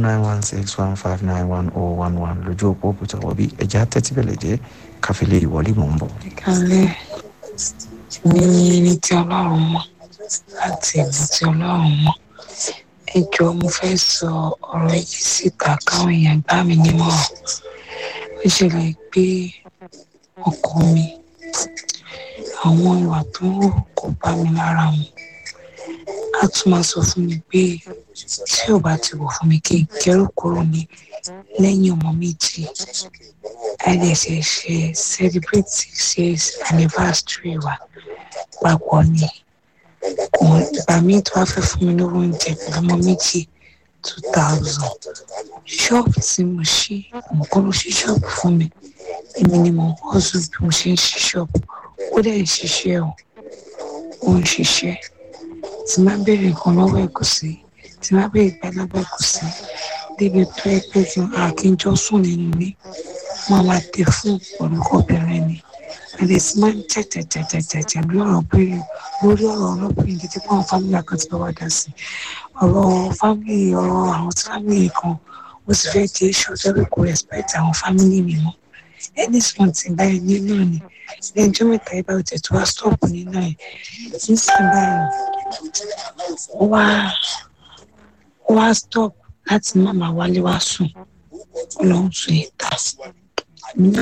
nine one six one five nine one oh one one lójú òpó òkúta wọ̀bí ẹ̀já tẹ́tí bẹ̀lẹ̀ jẹ́ káfílẹ̀ ìwọlé mọ̀ ń bọ̀. ìkàlẹ̀ ní ní tí ọlọ́run mọ̀ láti ìlú tí ọlọ́run mọ̀ ẹ jọ mo fẹ́ sọ ọ̀rọ̀ yìí síta káwọn èèyàn gbá mi nímọ̀ràn ó ṣẹlẹ̀ pé ọkọ mi àwọn ìwà tó ń wò kò bá mi lára mu a tún máa sọ fún mi pé tí ò bá ti wọ̀ fún mi kí n kẹ́rù kúrò ní lẹ́yìn ọmọ méjì àìdẹ̀sẹ̀ ṣe celebrate six years anniversary wa papọ̀ ni kò ìgbà míì tó wá fẹ́ fún mi lówó oúnjẹ pẹ̀lú ọmọ méjì two thousand ṣọ́ọ̀bù tí mo ṣí òun kọ́ ló ṣí ṣọ́ọ̀bù fún mi èmi ni mo hustle bí mo ṣe ń ṣí ṣọ́ọ̀bù ó dẹ̀ ń ṣiṣẹ́ o ó ń ṣiṣẹ́ tí má béèrè nǹkan lọ́wọ́ ẹ̀ kò sí tí má béèrè gbàdúrà kò sí débi tó ẹ pé kí àkínjọ sùn nínú ilé máa máa tẹ fún orúkọ obìnrin ni àdè tí máa ń jẹjẹjẹjẹjẹjẹ lórí ọ̀rọ̀ bíi lórí ọ̀rọ̀ ọlọ́pìn títí fún àwọn fámìlì àkàntì bá wà dá sí ọ̀rọ̀ fámìlì ọ̀rọ̀ àwọn fámìlì kan ó sì fẹ́ di iṣu tẹ́lẹ̀ kò respect àwọn fámìlì mi mọ́ ẹni sùn tí báyìí nínú ni lẹ́jọ́ mẹ́ta ibà ò tẹ̀tù wá stop nínú ẹ̀ nísìnyí báyìí ó wá ó wá stop láti má máa wálé wá sùn ó lọ ń sùn ìta